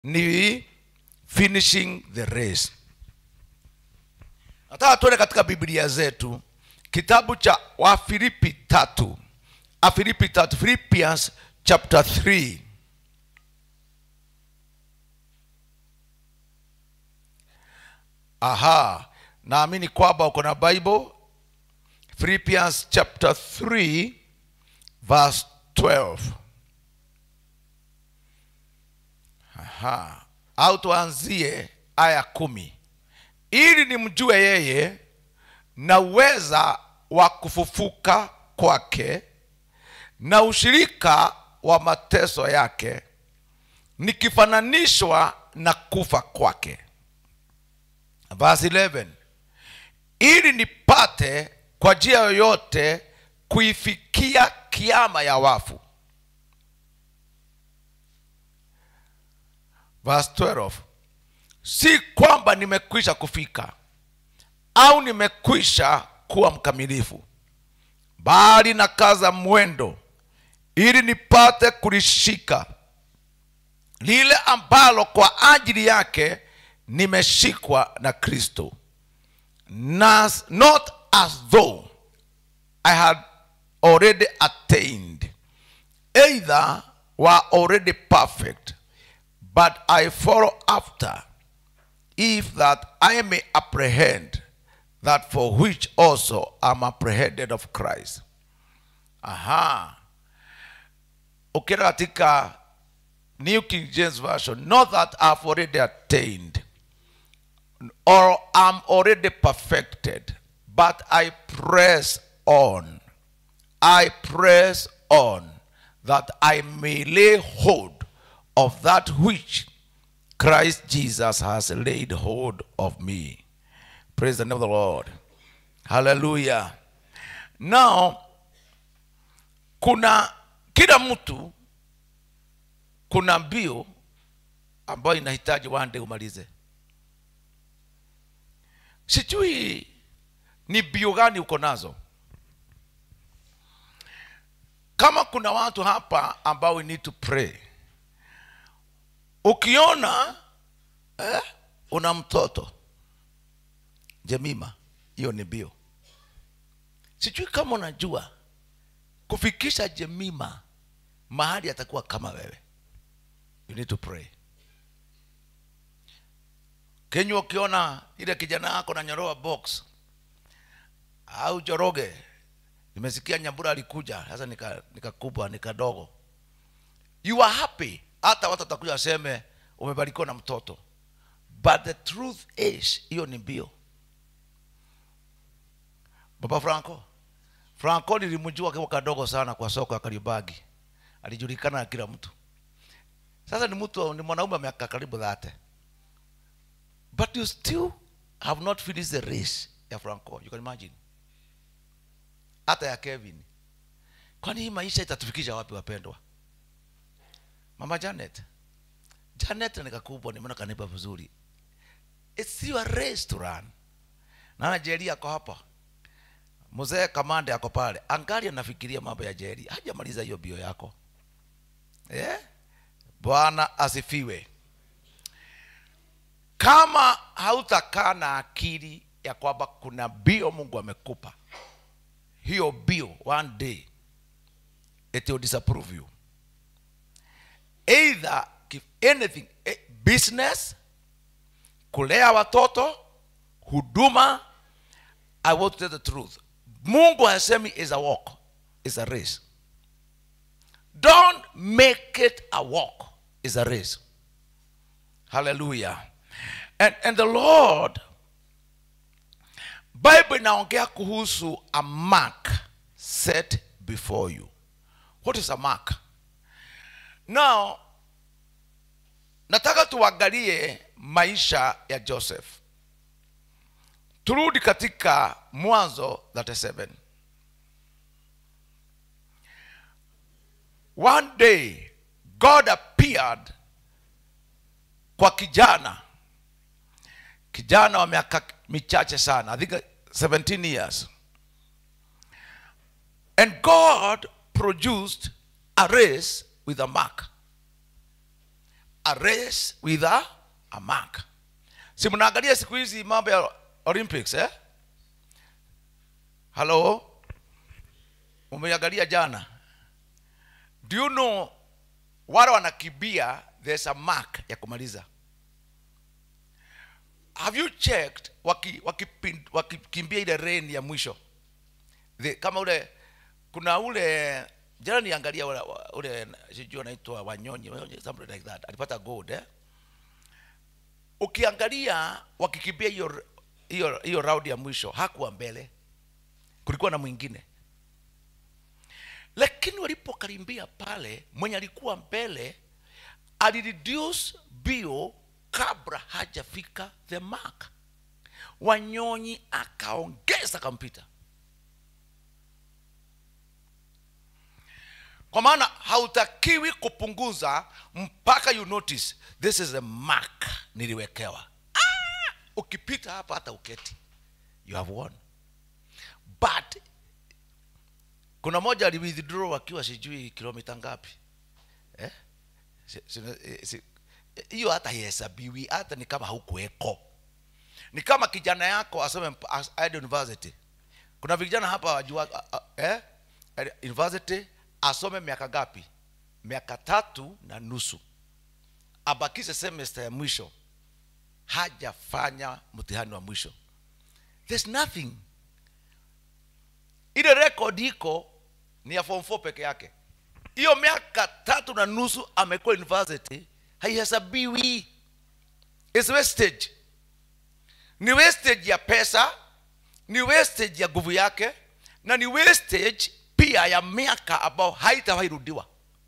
ni finishing the race nataka tuone katika biblia zetu kitabu cha wafilipi tatu afilipi tatu philippians chapter 3 aha naamini kwamba uko na bible philippians chapter 3 verse 12 aha au tuanzie aya kumi ili nimjue yeye na uweza wa kufufuka kwake na ushirika wa mateso yake nikifananishwa na kufa kwake verse 11 ili nipate kwa njia yoyote kuifikia kiama ya wafu verse 12 si kwamba nimekwisha kufika au nimekwisha kuwa mkamilifu bali na kaza mwendo ili nipate kulishika lile ambalo kwa ajili yake nimeshikwa na kristo Nas, not as though i had already attained either were already perfect but i follow after if that i may apprehend that for which also am apprehended of christ aha ukienda katika new king james version not that i've already attained or am already perfected but i press on i press on that i may lay hold of that which christ jesus has laid hold of me praise the name of the lord hallelujah now kuna kila mtu kuna mbio ambayo inahitaji wande umalize sijui ni mbio gani uko nazo kama kuna watu hapa ambao we need to pray ukiona eh, una mtoto jemima hiyo ni mbio sijui kama unajua kufikisha jemima mahali atakuwa kama wewe you need to pray kenywa ukiona ile kijana yako na nyoroa box au joroge nimesikia nyambura alikuja sasa nikakubwa nika nikadogo you are happy hata watu watakuja waseme umebarikiwa na mtoto but the truth is hiyo ni mbio baba franco franco nilimjua akiwa kadogo sana kwa soko ya karibagi alijulikana na kila mtu sasa ni mtu ni mwanaume miaka karibu dhate but you still have not finished the race ya franco you can imagine hata ya kevin kwani hii maisha itatufikisha wapi wapendwa mama janet janet nikakubwa nimeona kanipa vizuri it's your race to run naona jeri ako hapa mzee kamande ako pale angali anafikiria mambo ya jeri hajamaliza hiyo bio yako yeah? bwana asifiwe kama hautakaa na akili ya kwamba kuna bio mungu amekupa hiyo bio one day it will disapprove you either give anything eh, business kulea watoto huduma i want to tell the truth mungu hasemi is a walk is a race don't make it a walk is a race hallelujah and, and the lord bible inaongea kuhusu a mark set before you what is a mark now nataka tuangalie maisha ya joseph turudi katika mwanzo 37 one day god appeared kwa kijana kijana wa miaka michache sana i think 17 years and god produced a race with a mark a race with a, a mark si mnaangalia siku hizi mambo ya olympics eh? halo umeangalia jana do you know wale wanakibia there's a mark ya kumaliza have you checked wakikimbia waki, waki wakikimbia ile reni ya mwisho The, kama ule kuna ule jana niangalia ule, ule sijui anaitwa wanyonyi Wanyonyi, something like that alipata gold eh? ukiangalia wakikimbia hiyo hiyo hiyo round ya mwisho hakuwa mbele kulikuwa na mwingine lakini walipokarimbia pale mwenye alikuwa mbele alireduce bio kabla hajafika the mark wanyonyi akaongeza kampita kwa maana hautakiwi kupunguza mpaka you notice this is a mark niliwekewa ah! ukipita hapa hata uketi you have won but kuna moja aliwithdraw akiwa sijui kilomita ngapi eh? Si- si- si- hiyo hata haihesabiwi hata ni kama haukuweko ni kama kijana yako asome mp- as- aende university kuna vijana hapa wajua a- a- eh? Aende university asome miaka ngapi miaka tatu na nusu abakishe semester ya mwisho hajafanya mtihani wa mwisho there's nothing ile record iko ni ya form 4 peke yake hiyo miaka tatu na nusu amekuwa university haihesabiwi It's wastage ni wastage ya pesa ni wastage ya nguvu yake na ni wastage pia ya miaka ambao haitawairudiwa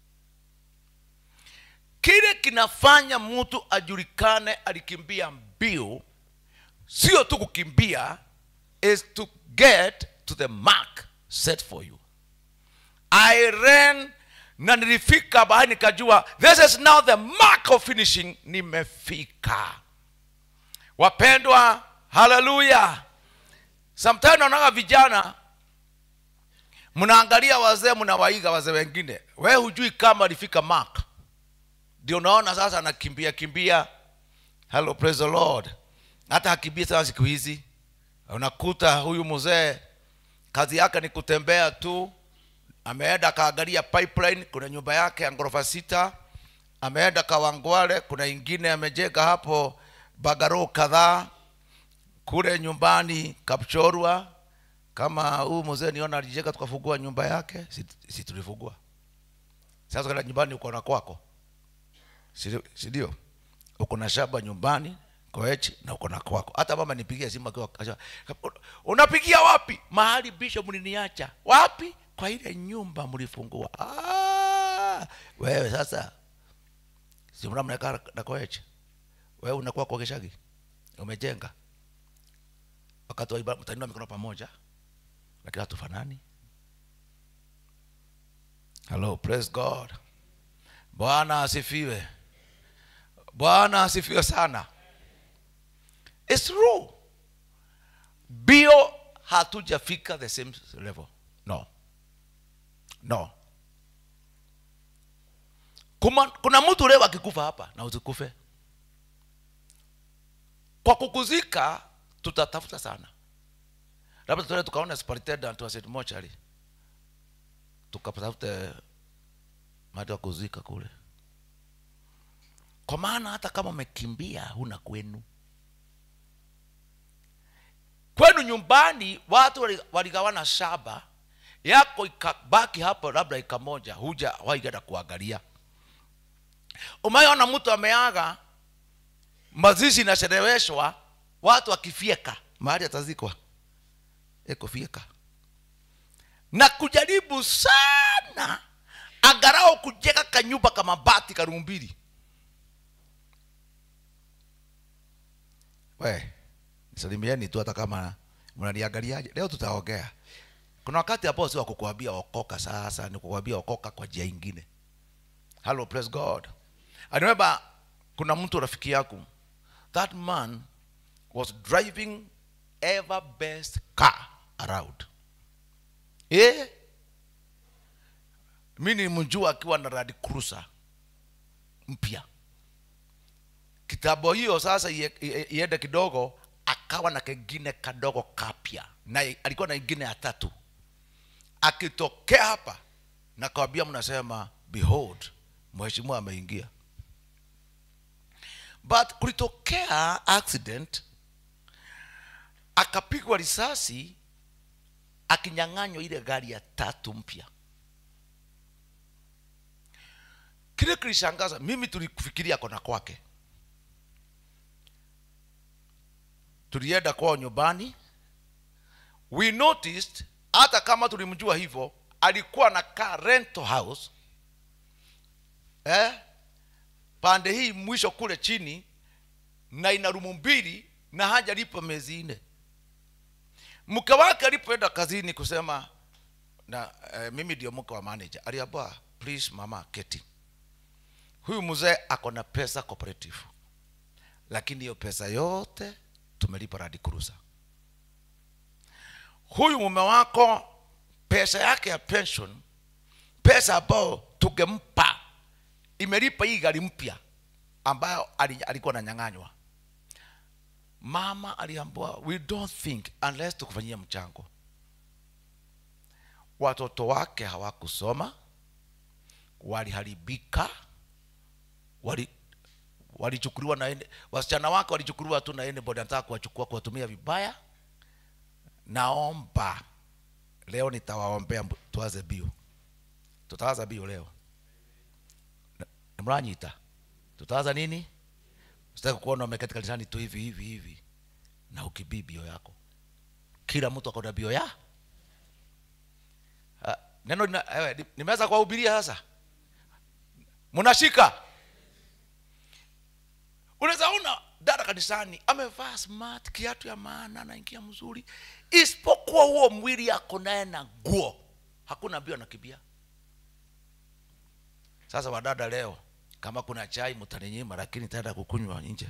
kile kinafanya mtu ajulikane alikimbia mbio sio tu kukimbia is to get to the mark set for you i ran na nilifika bahari nikajua this is now the mark of finishing nimefika wapendwa haleluya sometimes naonaga vijana mnaangalia wazee mnawaiga wazee wengine we hujui kama alifika mark ndio unaona sasa anakimbia kimbia hello praise the lord hata akimbia sana siku hizi unakuta huyu mzee kazi yake ni kutembea tu ameenda akaangalia pipeline kuna nyumba yake ya ghorofa sita ameenda kawangwale kuna ingine amejenga hapo bagaro kadhaa kule nyumbani kapchorwa kama huyu mzee niona alijenga tukafungua nyumba yake si, si tulifungua sasa kenda nyumbani uko na kwako si si ndio uko na shamba nyumbani koechi na uko na kwako hata mama nipigia simu akiwa kasha- unapigia wapi mahali bisho mliniacha wapi kwa ile nyumba mlifungua ah, wewe sasa si mna mnakaa na koechi wewe unakuwa kwa kishagi umejenga wakati wa ibada mtainua mikono pamoja lakini hatufanani hello praise god bwana asifiwe bwana asifiwe sana It's true bio hatujafika the same level no no kuna, kuna mtu leo akikufa hapa na usikufe kwa kukuzika tutatafuta sana labda tuende tukaona superintendent wa St. Mochari tukatafute mahali wa kuzika kule kwa maana hata kama umekimbia huna kwenu kwenu nyumbani watu wali- waligawana shamba yako ikabaki hapo labda ika moja huja waigenda kuangalia umeona mtu ameaga mazishi inacheleweshwa watu wakifyeka mahali atazikwa eko fyeka na kujaribu sana angarao kujenga kanyumba kama bati karumbili we salimieni tu hata kama mnaniangaliaje leo tutaongea kuna wakati ambao si wa kukuambia okoka sasa ni kukuambia okoka kwa njia ingine hello praise god I remember kuna mtu rafiki yangu that man was driving ever best car around eh mi nilimjua akiwa na Land Cruiser mpya kitambo hiyo sasa ie- ie- iende kidogo akawa na kengine kadogo kapya na alikuwa na ingine ya tatu akitokea hapa na kawambia mnasema behold mheshimiwa ameingia but kulitokea accident akapigwa risasi akinyang'anywa ile gari ya tatu mpya kile kilishangaza mimi tulikufikiria kona kwake tulienda kwao nyumbani we noticed hata kama tulimjua hivyo alikuwa na kaa rental house eh? pande hii mwisho kule chini na ina rumu mbili na hajalipa miezi nne mke wake alipoenda kazini kusema na eh, mimi ndio mke wa manager aliambia please mama keti huyu mzee ako na pesa cooperative lakini hiyo pesa yote tumelipa Land Cruiser. Huyu mume wako pesa yake ya pension, pesa ambayo tungempa imelipa hii gari mpya ambayo ali- alikuwa ananyang'anywa. Mama aliambiwa we don't think unless tukufanyia mchango. Watoto wake hawakusoma, waliharibika, wali walichukuliwa na ene- wasichana wake walichukuliwa tu na anybody anataka kuwachukua kuwatumia vibaya naomba leo nitawaombea mbu- tuanze bio tutaanza bio leo Na- mranyita tutaanza nini sitaki kuona umeketi kanisani tu hivi hivi hivi na ukibii bio yako kila mtu akona bio ya Ah, neno lina- ewe, ni- nimeweza kuwahubiria sasa mnashika unaweza ona dada kanisani amevaa smart kiatu ya maana anaingia mzuri isipokuwa huo mwili ako naye na nguo hakuna mbio anakimbia sasa wadada leo kama kuna chai mtaninyima lakini taenda kukunywa nje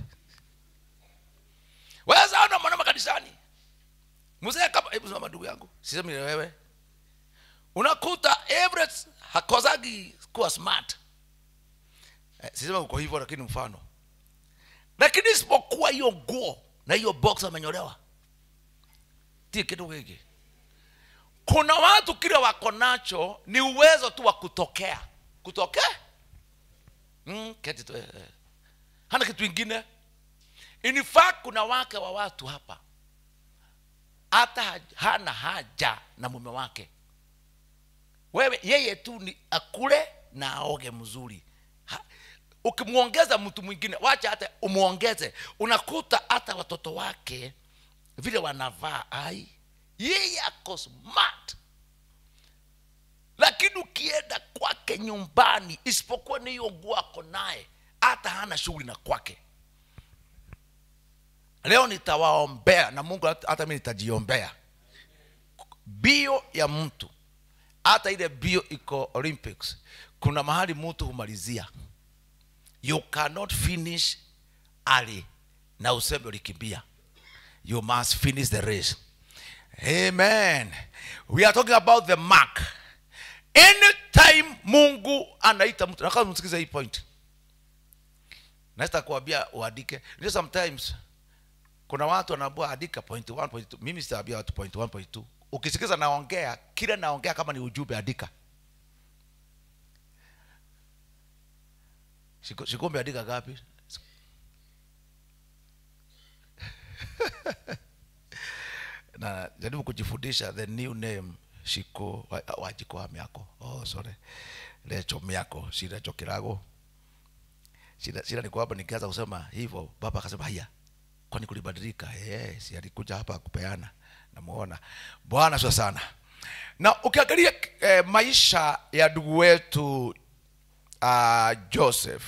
weza ona mwanama kanisani mzee kama hebu sema ndugu yangu sisemi ni wewe unakuta Everett hakozagi kuwa smart eh, sisema uko hivyo lakini mfano lakini isipokuwa hiyo nguo na hiyo box amenyolewa ti kitu hiki kuna watu kile wako nacho ni uwezo tu wa kutokea kutokea mm, keti tu, eh, eh. hana kitu ingine in fact kuna wake wa watu hapa hata haj- hana haja na mume wake wewe yeye tu ni akule na aoge mzuri ha, ukimwongeza mtu mwingine wacha hata umwongeze unakuta hata watoto wake vile wanavaa ai yeye ako smart lakini ukienda kwake nyumbani isipokuwa ni hiyo nguo ako naye hata hana shughuli na kwake leo nitawaombea na mungu hata hata mi nitajiombea bio ya mtu hata ile bio iko olympics kuna mahali mtu humalizia you cannot finish early na useme ulikimbia you must finish the race amen we are talking about the mark anytime mungu anaita mtu nakaa msikize hii point naweza kuambia uandike Ndio sometimes kuna watu wanaambia andika point 1 point 2 mimi sitaambia watu point 1 point 2 ukisikiza naongea kila naongea kama ni ujumbe andika Siku- sikumbe andika gapi na jaribu kujifundisha the new name shiko wa- wajiko wa miako oh sorry lecho miako si lecho kirago shida, shida ni kwamba nikianza kusema hivyo baba akasema haya kwani kulibadilika eh si alikuja hapa kupeana namuona bwana sio sana na ukiangalia eh, maisha ya ndugu wetu uh, joseph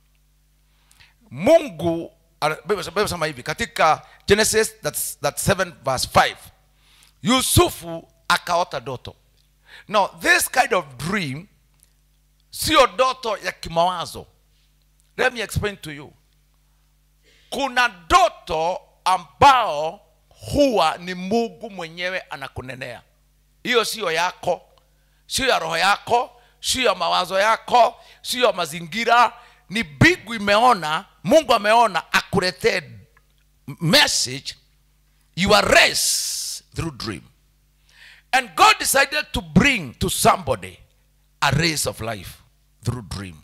mungu ana- Biblia Biblia inasema hivi katika genesis that's, that's 7 verse 5 yusufu akaota doto now this kind of dream sio doto ya kimawazo let me explain to you kuna doto ambao huwa ni mungu mwenyewe anakunenea hiyo siyo yako sio ya roho yako sio ya mawazo yako sio ya mazingira ni bigu imeona mungu ameona akuletee message your race through dream and god decided to bring to somebody a race of life through dream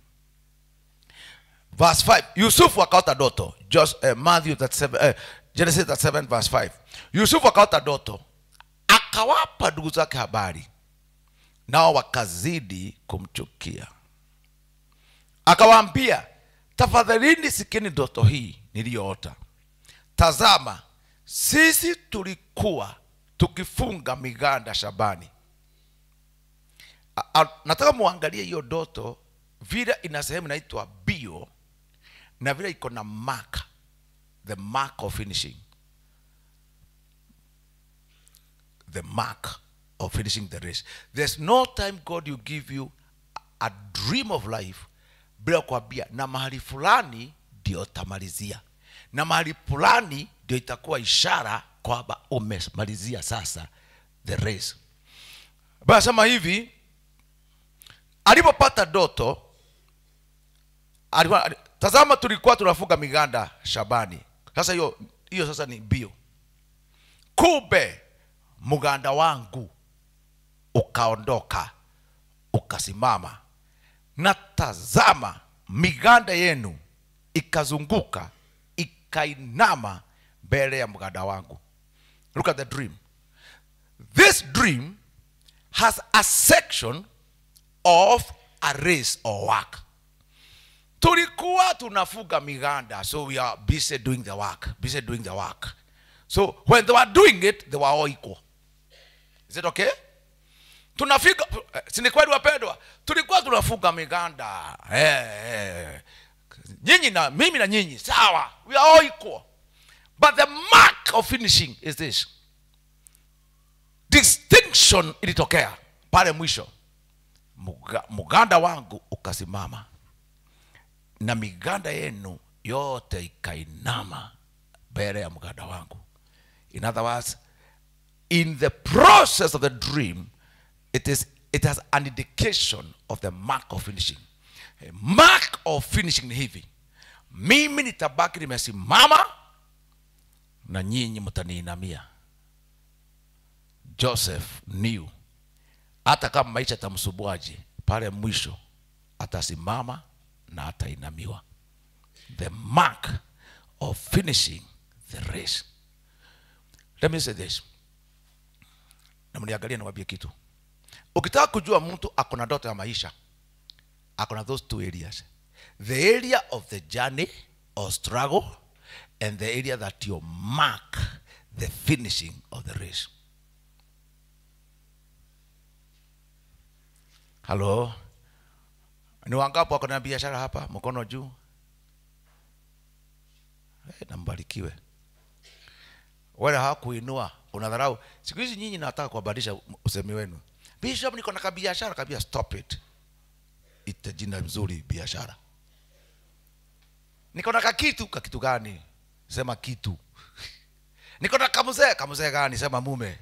verse 5 yusufu akaota doto Jos, uh, matthew 37, uh, genesis 37 verse 5 yusufu akaota doto akawapa ndugu zake habari nao wakazidi kumchukia akawaambia tafadhalini sikini ndoto hii niliyoota tazama sisi tulikuwa tukifunga miganda shabani A- a- nataka muangalie hiyo doto vile ina sehemu inaitwa bio na vile iko na mark the mark of finishing the mark of finishing the race there's no time god will give you a dream of life bila kuambia na mahali fulani ndio utamalizia na mahali fulani ndio itakuwa ishara kwamba umemalizia sasa the race anasema hivi alipopata doto alikuwa, ali- tazama tulikuwa tunafunga miganda shabani sasa hiyo hiyo sasa ni bio kumbe mganda wangu ukaondoka ukasimama na tazama miganda yenu ikazunguka ikainama mbele ya mganda wangu look at the dream this dream has a section of a race or work tulikuwa tunafuga miganda so we are busy doing the work busy doing the work so when they were doing it they were all equal is it okay tunafika eh, si ni kweli wapendwa tulikuwa tunafuga miganda eh, eh. nyinyi na mimi na nyinyi sawa we are all equal but the mark of finishing is this distinction ilitokea pale mwisho Muga, muganda wangu ukasimama na miganda yenu yote ikainama mbele ya mganda wangu in other words in the process of the dream it is it has an indication of the mark of finishing A mark of finishing ni hivi mimi nitabaki nimesimama na nyinyi mtaniinamia joseph knew hata kama maisha tamsubuaje pale mwisho atasimama na atainamiwa the mark of finishing the race let me say this na mniangalie niwaambie kitu ukitaka kujua mtu ako na ndoto ya maisha ako na those two areas the area of the journey or struggle and the area that you mark the finishing of the race halo ni wangapi wako na biashara hapa mkono juu hey, nambarikiwe wale hawakuinua unadharau siku hizi nyinyi nataka kuwabadilisha usemi wenu bishop niko na kabiashara kabia stop it ite jina mzuri biashara niko na kakitu kakitu gani sema kitu niko na kamzee kamzee gani sema mume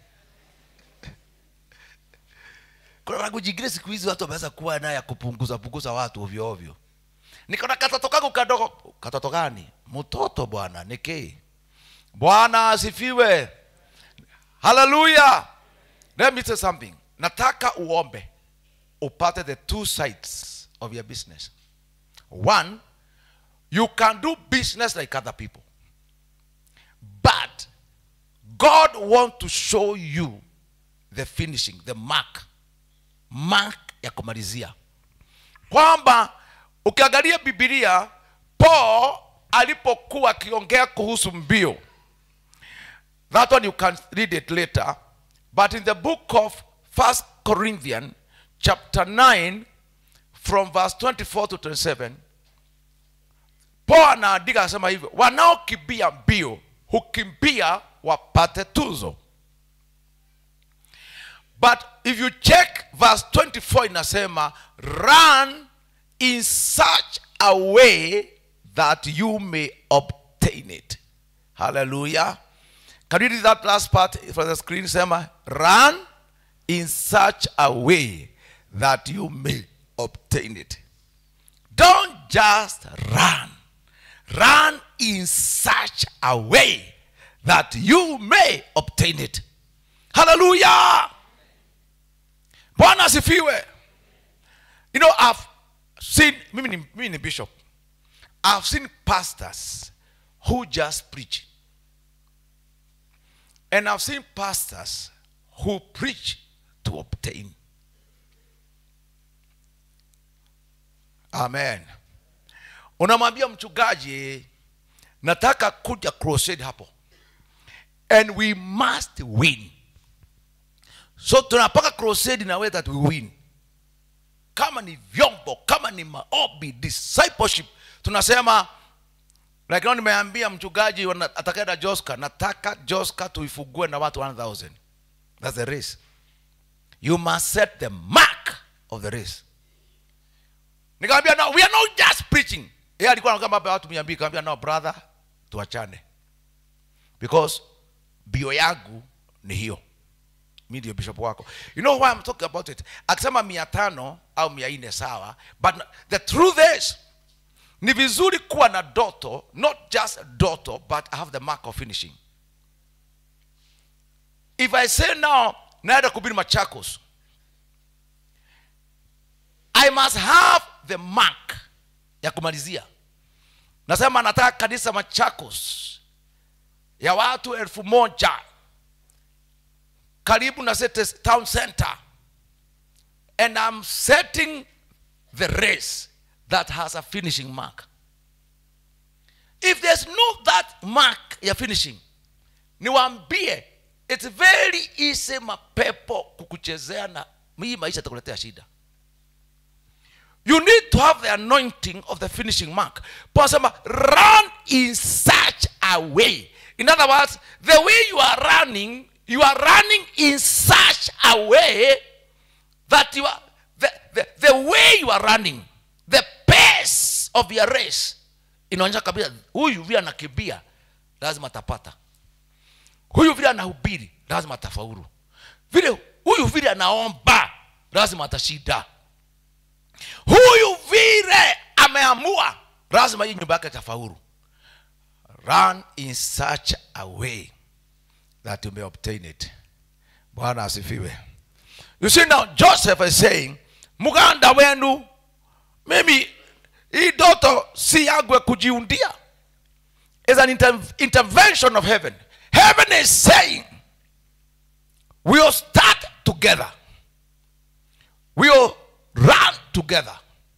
kuna language ingine siku hizi watu wameweza kuwa naye ya kupunguza punguza watu ovyo ovyo niko na katoto kangu kadogo katoto gani mtoto bwana niki bwana asifiwe haleluya let me say something nataka uombe upate the two sides of your business one you can do business like other people but god want to show you the finishing the mark mark ya kumalizia kwamba ukiangalia bibilia paul alipokuwa akiongea kuhusu mbio that one you can read it later but in the book of first corinthian chapter 9 from verse 24 to 27 paul anaandika anasema hivyo wanaokimbia mbio hukimbia wapate tuzo but if you check verse 24 inasema run in such a way that you may obtain it hallelujah can you read that last part from the screen sema run in such a way that you may obtain it don't just run run in such a way that you may obtain it haleluya bwana asifiwe you know i've seen mimi ni, mimi ni bishop i've seen pastors who just preach and i've seen pastors who preach to obtain amen unamwambia mchungaji nataka kuja crusade hapo and we must win so tunapaka crusade na way that we win kama ni vyombo kama ni maobi discipleship tunasema like leo nimeambia mchungaji wana- atakaenda joska nataka joska tuifugue na watu 1000 that's the race you must set the mark of the race nikamwambia no we are not just preaching yeye alikuwa anakaa hapa watu mia mbili nikamwambia no brother tuachane because bio yangu ni hiyo mi ndio bishop wako you know why I'm talking about it akisema mia tano au mia nne sawa but the truth is ni vizuri kuwa na doto not just doto but I have the mark of finishing if i say now naenda kubiri machakos i must have the mark ya kumalizia nasema nataka kanisa machakos ya watu elfu moja karibu na City town center and i'm setting the race that has a finishing mark if there's no that mark ya finishing niwaambie it's very easy mapepo kukuchezea na hii maisha itakuletea shida you need to have the anointing of the finishing mark pasema run in such a way in other words the way you are running you are running in such a way that you are the, the, the way you are running the pace of your race inaonyesha kabisa huyu vile anakimbia lazima atapata huyu vile anahubiri lazima atafaulu vile huyu vile anaomba lazima atashinda huyu vile ameamua lazima hii nyumba yake itafaulu run in such a way that you may obtain it bwana asifiwe you see now joseph is saying muganda wenu mimi hii doto si yangu ya kujiundia is an inter intervention of heaven heaven is saying we'll start together we'll run together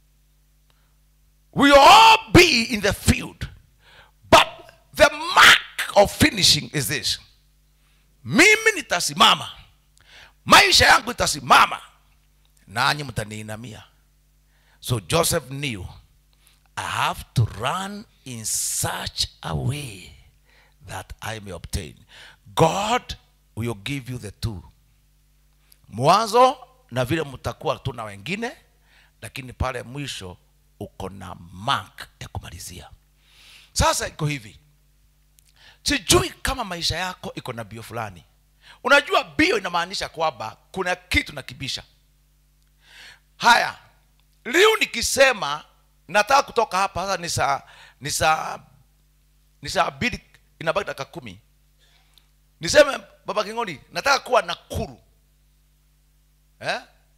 we'll all be in the field but the mark of finishing is this mimi nitasimama maisha yangu itasimama nanyi mtaniinamia so joseph knew i have to run in such a way that i may obtain god will give you the two mwanzo na vile mtakuwa tu na wengine lakini pale mwisho uko na mark ya kumalizia sasa iko hivi sijui kama maisha yako iko na bio fulani unajua bio inamaanisha kwamba kuna kitu nakibisha haya leo nikisema nataka kutoka hapa sasa ni saa ni saa ni saa mbili inabaki dakika kumi niseme baba kingoni nataka kuwa nakuru eh?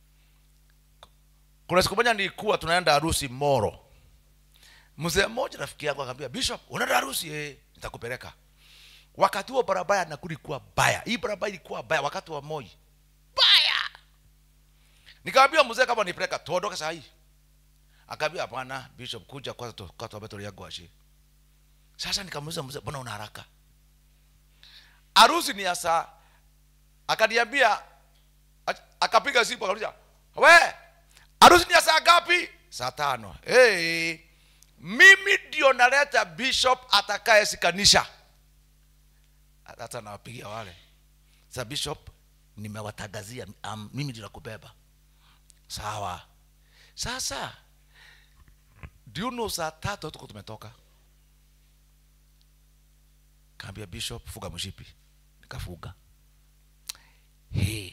kuna siku moja nilikuwa tunaenda harusi moro mzee mmoja rafiki yangu akaambia bishop unaenda harusi eh, nitakupeleka wakati huo barabara ya nakuru ilikuwa baya hii barabara ilikuwa baya wakati wa moi baya nikamwambia mzee kama nipeleka tuondoke saa hii akaambia hapana bishop kuja kwanza tu- kwanza tuombe tulia gwashi sasa nikamuuliza mzee mbona una haraka harusi ni ya saa akaniambia ach- akapiga simu akauliza we harusi ni ya saa ngapi saa tano hey, mimi ndio naleta bishop atakayesikanisha hata nawapigia wale sa bishop nimewatangazia um, mimi ndio nakubeba sawa sasa do you know saa tatu tuko tumetoka kaambia bishop fuga mshipi nikafuga Hey.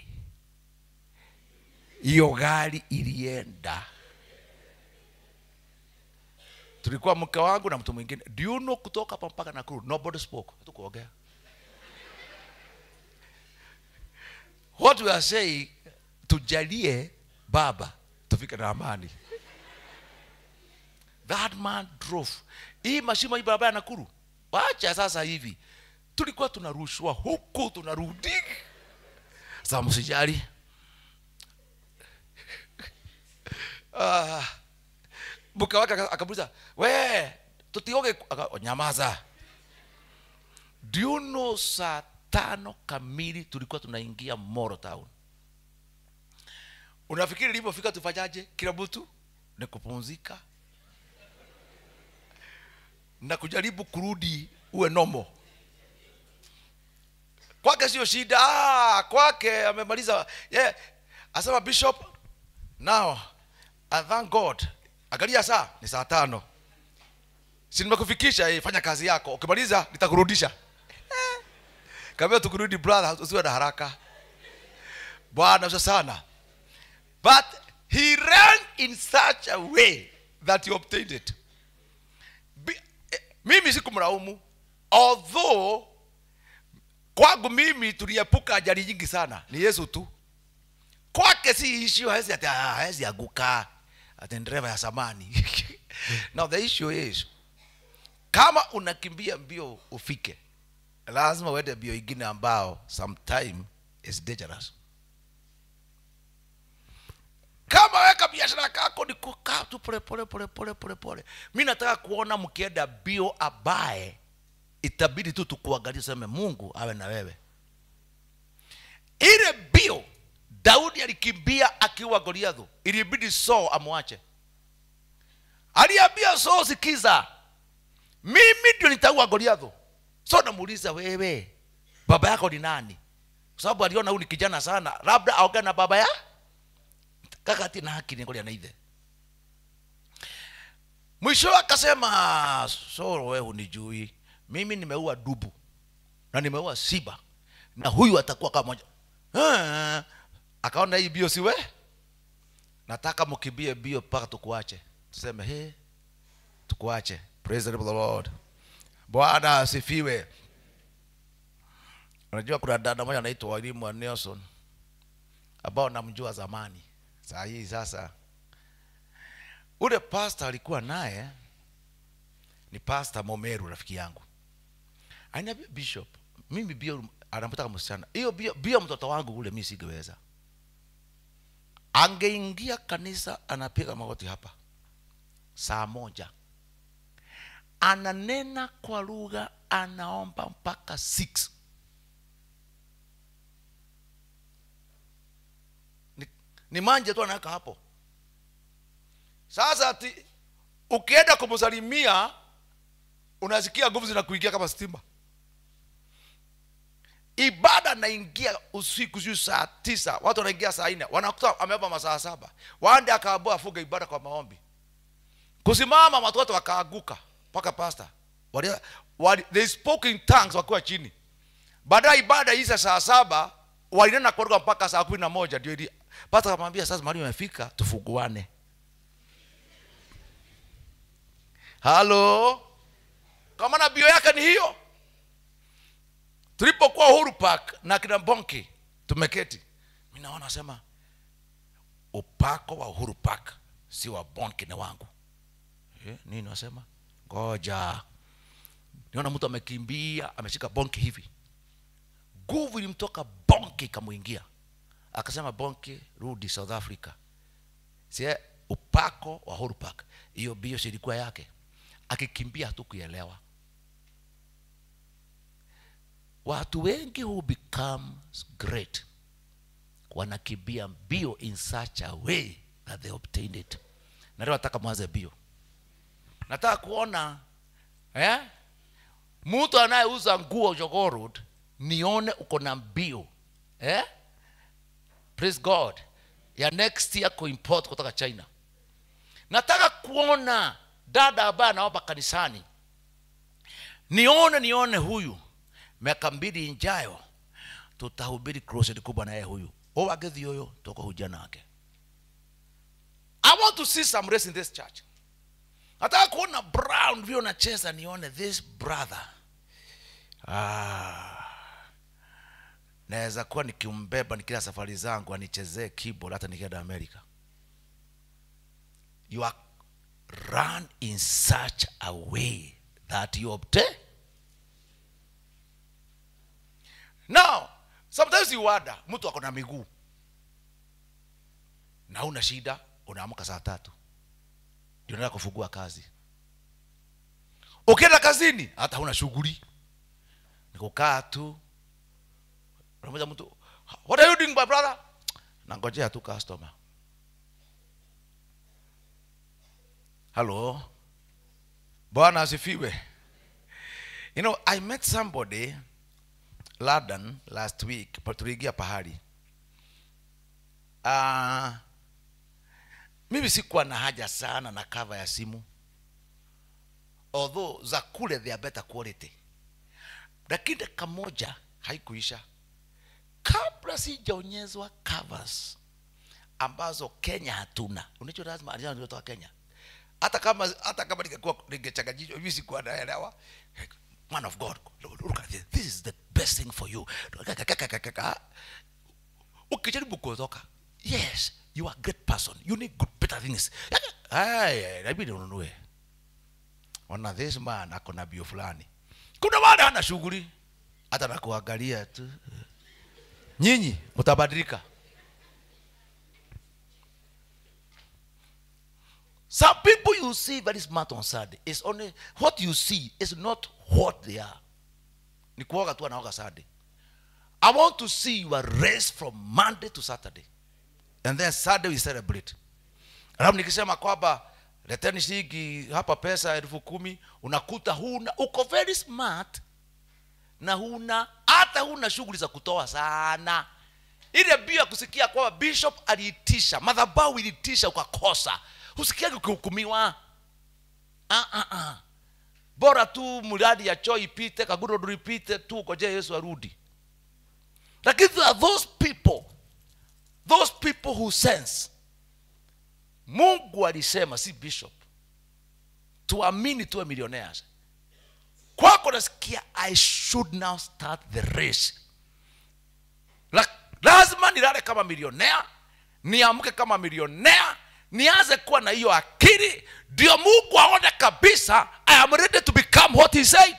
hiyo gari ilienda tulikuwa mke wangu na mtu mwingine do you know kutoka hapa mpaka nakuru nobody spoke hatukuongea what we are saying tujalie baba tufike na amani that man drove hii mashimo hii barabara ya nakuru wacha sasa hivi tulikuwa tunarushwa huku tunarudi sasa msijali Ah, mke wake aka- akamuuliza we tutioge aka- nyamaza do you know saa tano kamili tulikuwa tunaingia moro town unafikiri ilivyofika tufanyaje kila mtu ni kupumzika na kujaribu kurudi uwe nomo kwake sio shida ah, kwake amemaliza yeah. asema bishop now I thank god angalia saa ni saa tano si nimekufikisha eh, fanya kazi yako ukimaliza nitakurudisha kambia tukurudi brother usiwe na haraka bwana usa sana but he ran in such a way that he obtained it Bi- eh, mimi sikumlaumu although kwangu mimi tuliepuka ajali nyingi sana ni yesu tu kwake si issue hawezi ati ah, hawezi anguka ati ni dereva ya samani now the issue is kama unakimbia mbio ufike lazima uende mbio ingine ambao sometime is dangerous kama weka biashara kako ni kukaa tu pole pole pole pole pole pole mi nataka kuona mkienda bio abaye itabidi tu tukuangalia seme mungu awe na wewe ile bio daudi alikimbia akiwa goliathu ilibidi so amwache aliambia so sikiza mimi ndio nitaua goliathu so namuuliza wewe baba yako ni nani kwa sababu aliona huyu ni kijana sana labda aongea na baba ya kaka ati na haki ningolia na ithe mwisho akasema so wewe hunijui mimi nimeua dubu na nimeua siba na huyu atakuwa kama moja Ah, akaona hii bio siwe nataka mkimbie bio mpaka tukuache tuseme he tukuache praise the name of the lord bwana asifiwe unajua kuna dada moja anaitwa walimu wa nelson ambao namjua zamani saa hii sasa ule pasta alikuwa naye ni pasta momeru rafiki yangu aniambia bishop mimi bio anamtaka msichana hiyo bio, bio mtoto wangu ule mi singeweza angeingia kanisa anapiga magoti hapa saa moja ananena kwa lugha anaomba mpaka 6 ni, ni manje tu anaweka hapo sasa ati ukienda kumsalimia unasikia nguvu zinakuingia kama stima ibada naingia usiku siu saa tisa watu wanaingia saa nne wanakuta ameomba masaa saba wande akaambua afunge ibada kwa maombi kusimama watoto wakaaguka mpaka pasta wali, wali, they spoke in tongues wakiwa chini baadaye ibada isa saa saba walinena kutoka mpaka saa kumi na moja ndio ili pasta akamwambia sasa mali imefika tufunguane halo kwa maana bio yake ni hiyo tulipokuwa uhuru park na kina bonki tumeketi mi naona sema upako wa uhuru park si wa bonki ni wangu eh, nini wasema ngoja niona mtu amekimbia ameshika bonki hivi nguvu ilimtoka bonki ikamwingia akasema bonki rudi south africa sie upako wa uhuru park hiyo bio silikuwa yake akikimbia hatukuelewa watu wengi who become great wanakimbia mbio in such a way that they obtained it na leo nataka mwanze bio nataka kuona eh? mtu anayeuza nguo Jogoo Road nione uko na mbio eh? praise god ya next year kuimport kutoka china nataka kuona dada ambaye anaomba kanisani nione nione huyu miaka mbili injayo tutahubiri crusade kubwa na yeye huyu owagethi huyo tukuhuja nake i want to see some race in this church nataka kuona brown vile unacheza nione this brother ah. naweza kuwa nikimbeba nikila safari zangu anichezee keyboard hata nikienda amerika you are run in such a way that you obtain now sometimes you wonder mtu ako na miguu na una shida unaamka saa tatu ndio unaenda kufungua kazi ukienda kazini hata huna shughuli ni kukaa tu unamoja mtu what are you doing my brother nangojea tu customer halo bwana asifiwe you know i met somebody london last week pa- tuliingia pahali uh, mimi sikuwa na haja sana na kava ya simu although za kule they are better quality lakini dakika moja haikuisha kabla sijaonyezwa covers ambazo kenya hatuna unacho lazima alitoka kenya hata kama hata kama ningekuwa ningechanganyishwa hivi sikuwa naelewa man of god look at this this is the best thing for you ukijaribu kutoka yes you are a great person you need good better things haya inabidi ununue ona this man ako na bio fulani kuna wale hana shughuli hata nakuangalia tu nyinyi mtabadilika some people you see very smart on Sunday is only what you see is not what they are ni kuoga tu anaoga Sunday I want to see your race from Monday to Saturday and then Sunday we celebrate alafu nikisema kwamba leteni shilingi hapa pesa elfu kumi unakuta huna uko very smart na huna hata huna shughuli za kutoa sana ile bia kusikia kwamba bishop aliitisha madhabahu ilitisha ukakosa husikiagi ukihukumiwa ah, ah, ah. bora tu mradi ya choo ipite kagudodo ipite tu ukoje yesu arudi lakini there are those people those people who sense mungu alisema si bishop tuamini tuwe millionaires kwako nasikia i should now start the race La, lazima nilale kama milionea niamke kama milionea nianze kuwa na hiyo akili ndio mungu aone kabisa i am ready to become what he said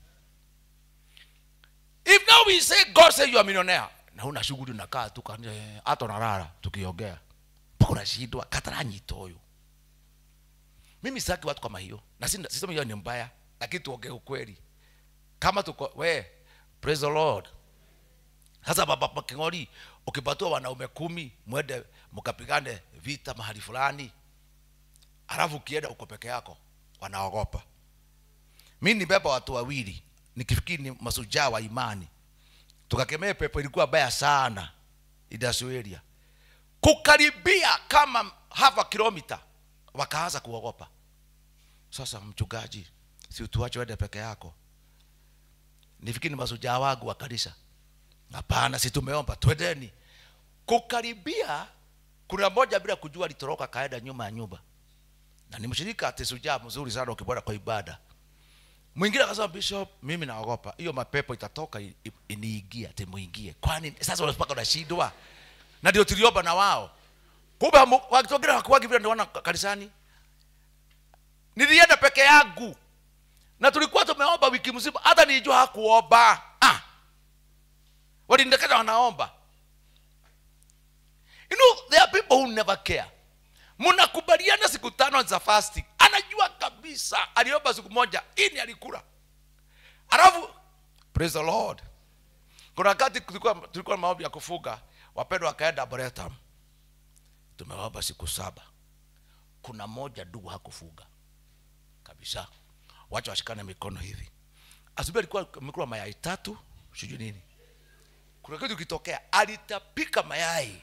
if now we say god say you are millionaire na una shughuli unakaa tu kani- eh, hata unalala tukiongea mpaka unashindwa kataranyita huyu mimi sitaki watu kama hiyo na si- sisemi hiyo ni mbaya lakini tuongee ukweli kama tuko we praise the lord sasa baba king'ori ukipatiwa wanaume kumi mwende mkapigane vita mahali fulani alafu ukienda uko peke yako wanaogopa mi nibeba watu wawili nikifikiri ni masujaa wa imani tukakemea pepo ilikuwa baya sana idasueria kukaribia kama half a kilomita wakaanza kuogopa sasa mchungaji si utuache wende peke yako nifikiri ni masujaa wangu wa kanisa hapana si tumeomba twendeni kukaribia kuna moja bila kujua alitoroka kaenda nyuma ya nyumba na ni mshirika ati sujaa mzuri sana ukibwana kwa ibada mwingine akasema bishop mimi naogopa hiyo mapepo itatoka i- i- iniingie ati muingie kwani sasa unapaka unashindwa na ndio tuliomba na wao kumbe hamu- wakitokea hakuwagi vile ndio kanisani nilienda peke yangu na tulikuwa tumeomba wiki mzima hata nilijua hakuomba ah. walindekeza wanaomba you know there are people who never care mnakubaliana siku tano za fasting anajua kabisa aliomba siku moja ini alikula alafu praise the lord kuna wakati tulikuwa tulikuwa na maombi ya kufunga wapendwa wakaenda Boretam tumeomba siku saba kuna moja ndugu hakufuga kabisa wacha washikane mikono hivi asubuhi alikuwa amekula mayai tatu sijui nini kuna kitu kitokea alitapika mayai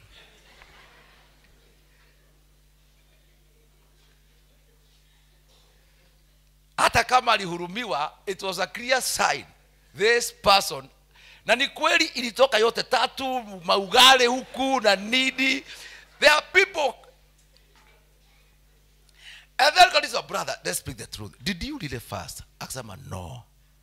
hata kama alihurumiwa it was a clear sign this person na ni kweli ilitoka yote tatu maugale huku na nidi there are people and then God is brother let's speak the truth did you really fast akasema no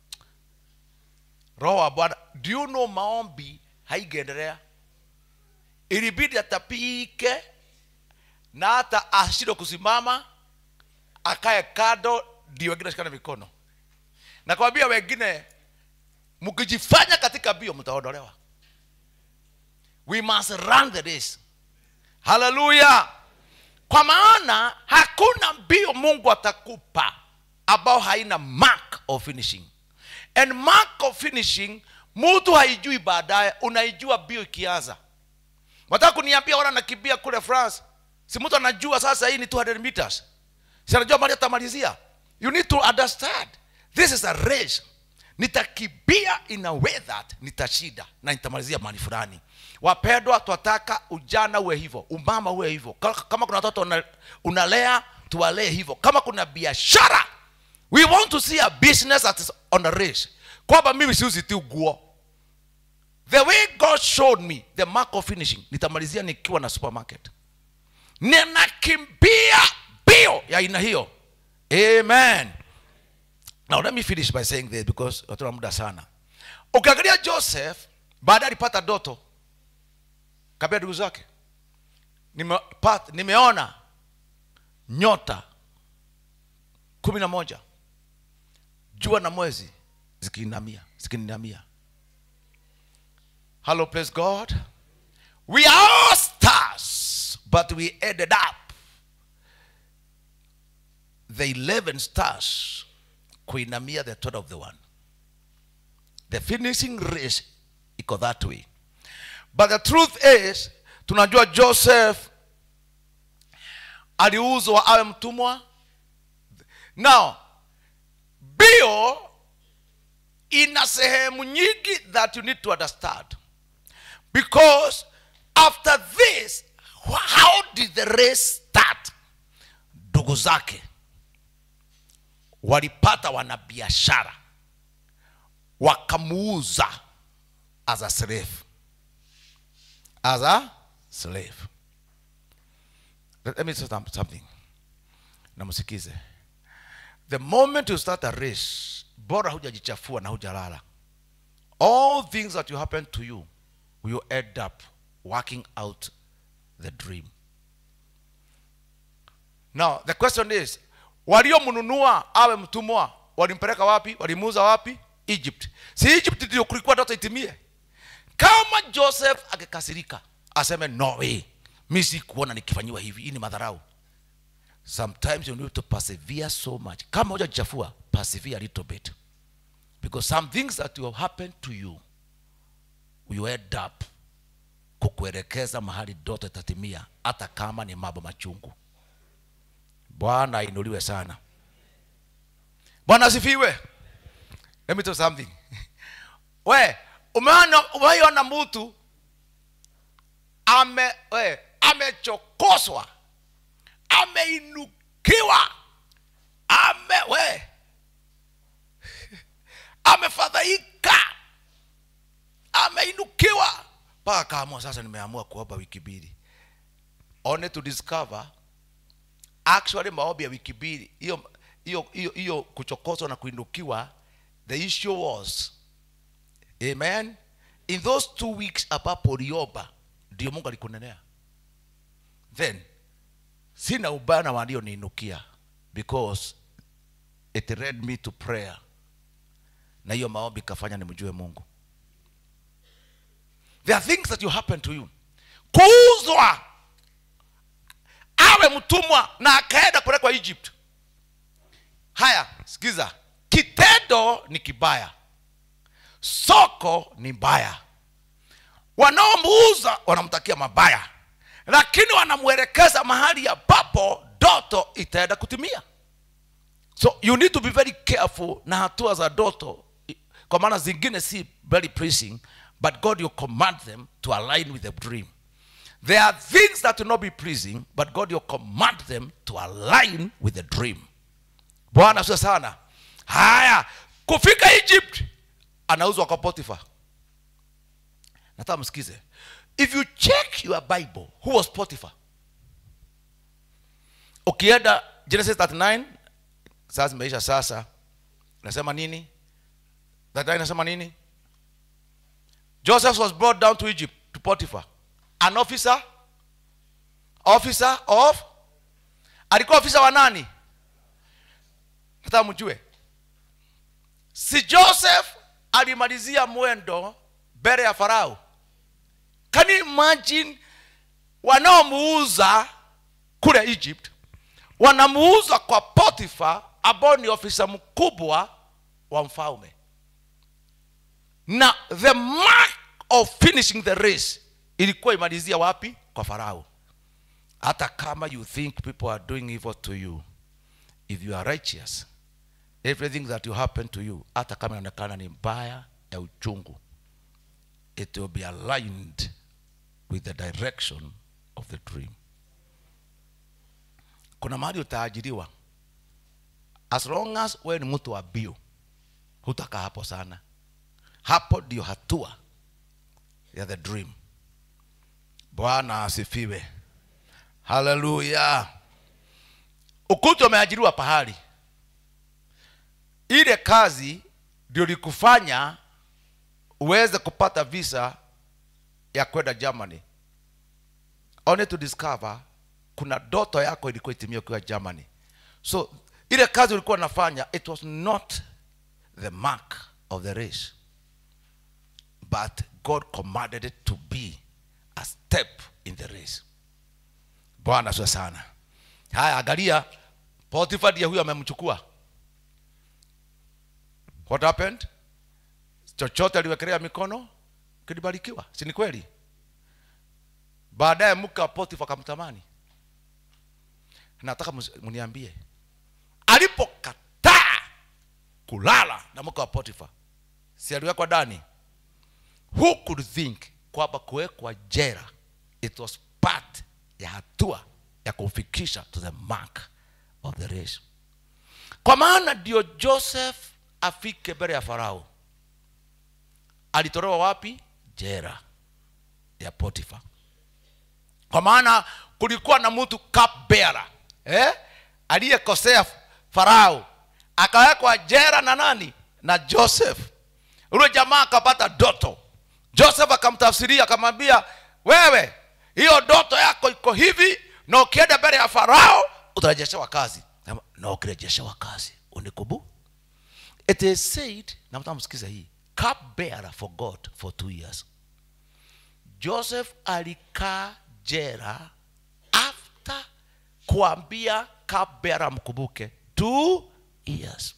roho wa bwana do you know maombi haingeendelea ilibidi atapike na hata ashindwe kusimama akae kado ndio wengine shikana mikono na kwambia wengine mkijifanya katika bio mtaondolewa we must run the race haleluya kwa maana hakuna mbio mungu atakupa ambao haina mark of finishing and mark of finishing mtu haijui baadaye unaijua bio ikianza wataka kuniambia wana nakimbia kule france si mtu anajua sasa hii ni 200 meters si anajua mali atamalizia you need to understand this is a race nitakimbia in a way that nitashinda na nitamalizia mahali fulani wapendwa twataka ujana uwe hivyo umama uwe hivyo Ka- kama kuna watoto una- unalea tuwalee hivyo kama kuna biashara we want to see a business that is on a race kwamba mimi siuzi tu nguo the way god showed me the mark of finishing nitamalizia nikiwa na supermarket ninakimbia bio ya aina hiyo amen now let me finish by saying this because hatuna muda sana ukiangalia joseph baadaye alipata doto kabia ndugu zake nimepata nimeona nyota kumi na moja jua na mwezi zikiinamia zikininamia hello praise god we are all stars but we ended up the 11 stars kuinamia the third of the one the finishing race iko that way but the truth is tunajua joseph aliuzwa awe mtumwa now bio ina sehemu nyingi that you need to understand because after this how did the race start ndugu zake walipata wanabiashara wakamuuza as a slave as a slave let, let me say some- something namsikize the moment you start a race bora hujajichafua na hujalala all things that you happen to you will end up working out the dream now the question is waliomnunua awe mtumwa walimpeleka wapi walimuuza wapi egypt si egypt ndio kulikuwa ndoto itimie kama joseph akikasirika aseme no way mi sikuona nikifanyiwa hivi hii ni madharau sometimes you need to persevere so much kama hujajichafua persevere a little bit because some things that will happen to you will end up kukuelekeza mahali ndoto itatimia hata kama ni mambo machungu bwana ainuliwe sana bwana asifiwe let me tell you something we umeona umeiona mtu ame we amechokoswa ameinukiwa ame we amefadhaika ameinukiwa mpaka kaamua sasa nimeamua kuomba wiki mbili only to discover actually maombi ya wiki mbili hiyo hiyo hiyo hiyo kuchokoswa na kuinukiwa the issue was amen in those two weeks ambapo uliomba ndio mungu alikunenea then sina ubaya na walioniinukia because it led me to prayer na hiyo maombi ikafanya nimjue mungu there are things that you happen to you kuuzwa awe mtumwa na akaenda kupelekwa egypt haya sikiza kitendo ni kibaya soko ni mbaya wanaomuuza wanamtakia mabaya lakini wanamwelekeza mahali ambapo ndoto itaenda kutimia so you need to be very careful na hatua za ndoto kwa maana zingine si very pleasing but god you command them to align with the dream there are things that will not be pleasing but god you command them to align with the dream bwana sio sana haya kufika egypt anauzwa kwa potifa nataka msikize if you check your bible who was potiphar ukienda genesis 39 sasa zimeisha sasa nasema nini 39 nasema nini joseph was brought down to egypt to potiphar an officer officer of alikuwa ofisa wa nani nataka mjue si joseph alimalizia mwendo mbele ya farao can you imagine wanaomuuza kule egypt wanamuuza kwa potifa ambao ni ofisa mkubwa wa mfalme na the mark of finishing the race ilikuwa imalizia wapi kwa farao hata kama you think people are doing evil to you if you are righteous everything that will happen to you hata kama inaonekana ni mbaya ya uchungu it will be aligned with the direction of the dream kuna mahali utaajiriwa as long as wewe ni mtu wa bio hutakaa hapo sana hapo ndio hatua ya the dream bwana asifiwe haleluya ukuta umeajiriwa pahali ile kazi ndio likufanya uweze kupata visa ya kwenda germany only to discover kuna doto yako ilikuwa itimia ukiwa germany so ile kazi ulikuwa unafanya it was not the mark of the race but god commanded it to be a step in the race bwana sio sana haya angalia potifa ndiye huyo amemchukua what happened chochote aliwekelea mikono kilibarikiwa si ni kweli baadaye mke wa potifa akamtamani nataka mus- mniambie alipokataa kulala na mke wa potifa si aliwekwa ndani who could think kwamba kuwekwa jera it was part ya hatua ya kumfikisha to the mark of the race kwa maana ndio joseph afike mbele ya farao alitolewa wapi jera ya potifa kwa maana kulikuwa na mtu cupbearer eh? aliyekosea farao akawekwa jera na nani na joseph ule jamaa akapata doto joseph akamtafsiria akamwambia wewe hiyo doto yako iko hivi na ukienda mbele ya farao utarejeshewa kazi Sema, na ukirejeshewa kazi unikubu it is said na mtamsikiza hii cupbearer for god for two years joseph alikaa jera after kuambia cupbearer mkumbuke two years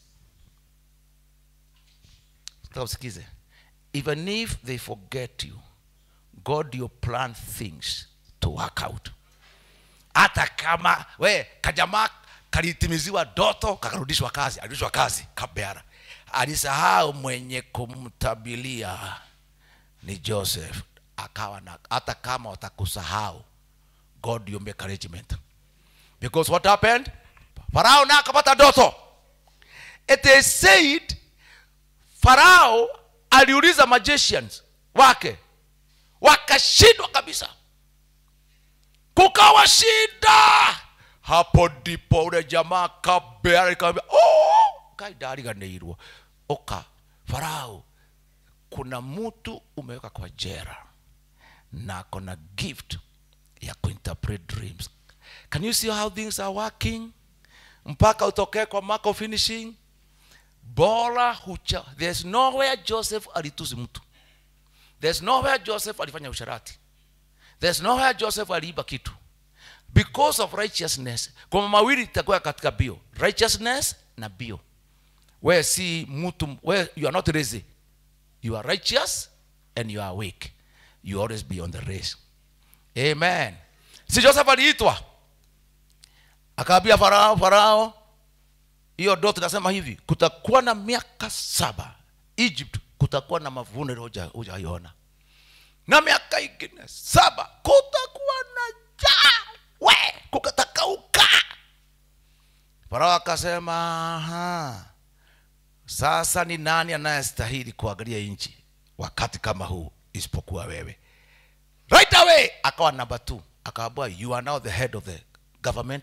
Nataka usikize even if they forget you god you plan things to work out hata kama we kajamaa kalitimiziwa doto kakarudishwa kazi alirudishwa kazi kabeara alisahau mwenye kumtabilia ni joseph akawa na hata kama watakusahau god you make arrangement because what happened farao na akapata doto it is said farao aliuliza magicians wake wakashindwa kabisa kukawa shida hapo ndipo ule jamaa kabea ikamwambia oh, kaidariganĩirwo oka farao kuna mtu umeweka kwa jera na akona gift ya kuinterpret dreams can you see how things are working mpaka utokee kwa mark of finishing bora hucha there's nowhere joseph alitusi mtu there's nowhere joseph alifanya usharati there's nowhere joseph aliiba kitu because of righteousness kwa mawili itakuwa katika bio righteousness na bio where si mtu where you are not lazy you are righteous and you are awake you always be on the race amen si joseph aliitwa akaambia farao farao hiyo ndoto inasema hivi kutakuwa na miaka saba egypt kutakuwa na mavuno ile hujaiona na miaka ingine saba kutakuwa na jaa we kukatakauka farao akasema "Aha, sasa ni nani anayestahili kuangalia nchi wakati kama huu isipokuwa wewe right away akawa namba two akaambua you are now the head of the government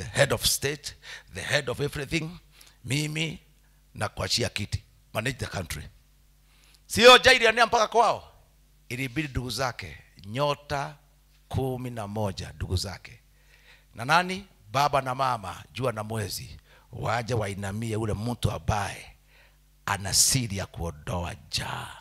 the head of state the head of everything mimi na kuachia kiti manage the country sio jairiania mpaka kwao ilibidi ndugu zake nyota kumi na moja ndugu zake na nani baba na mama jua na mwezi waje wainamie ule mtu ambaye ana siri ya kuondoa jaa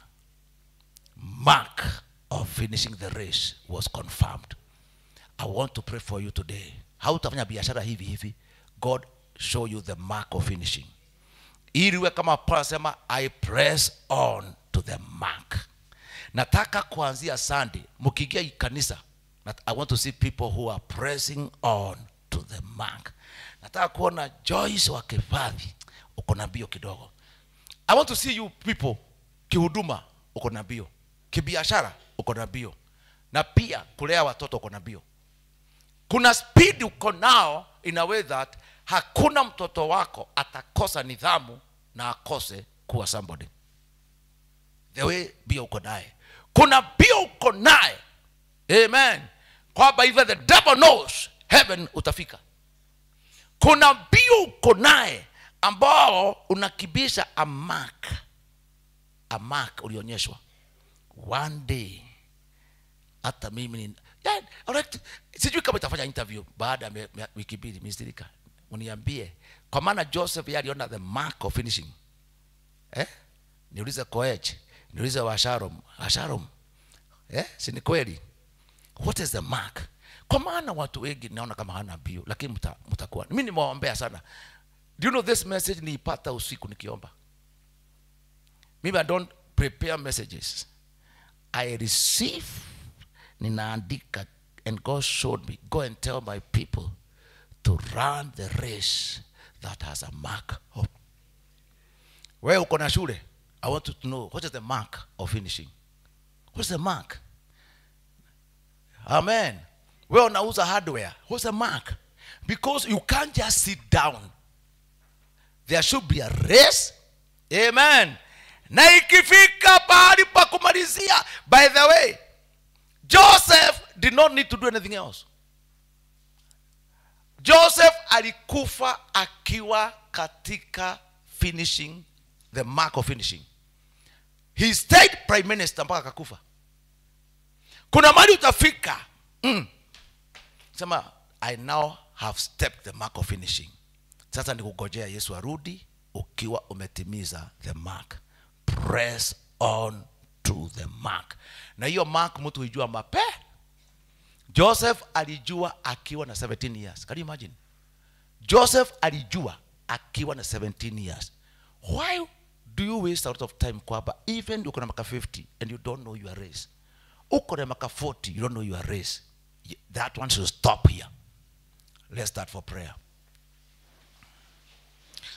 mark of finishing the race was confirmed i want to pray for you today hautafanya biashara hivi hivi god show you the mark of finishing ili uwe kama Paul anasema i press on to the mark nataka kuanzia sunday mkiingia hii kanisa nat- i want to see people who are pressing on to the mark nataka kuona joyce wa kifadhi uko na mbio kidogo i want to see you people kihuduma uko na mbio kibiashara uko na mbio na pia kulea watoto uko na mbio kuna speed uko nao in a way that hakuna mtoto wako atakosa nidhamu na akose kuwa somebody the way mbio uko naye kuna mbio uko naye amen kwamba even the devil knows heaven utafika kuna mbio uko naye ambao unakibisha a mark a mark ulionyeshwa one day hata mimi ni yeah, alright. sijui kama itafanya interview baada ya me- me- wiki mbili mistirika uniambie kwa maana joseph yeye aliona the mark of finishing eh? niulize koech niulize washarom washarom eh? si ni kweli what is the mark kwa maana watu wengi naona kama hana bio lakini mta- mtakuwa mi nimewaombea sana do you know this message niipata usiku nikiomba mimi i don't prepare messages i receive ninaandika and god showed me go and tell my people to run the race that has a mark of wewe uko na shule i want you to know what is the mark of finishing what's the mark amen wewe unauza hardware what's the mark because you can't just sit down there should be a race amen na ikifika pahali pa kumalizia by the way joseph did not need to do anything else joseph alikufa akiwa katika finishing the mark of finishing he stayed prime minister mpaka akakufa kuna mali utafika mm. sema i now have stepped the mark of finishing sasa ni kugojea yesu arudi ukiwa umetimiza the mark press on to the mark na hiyo mark mtu huijua mape joseph alijua akiwa na 17 years can you imagine joseph alijua akiwa na 17 years why do you waste a lot of time kwamba even uko na maka 50 and you don't know your race uko na maka 40 you don't know your race that one should stop here let's start for prayer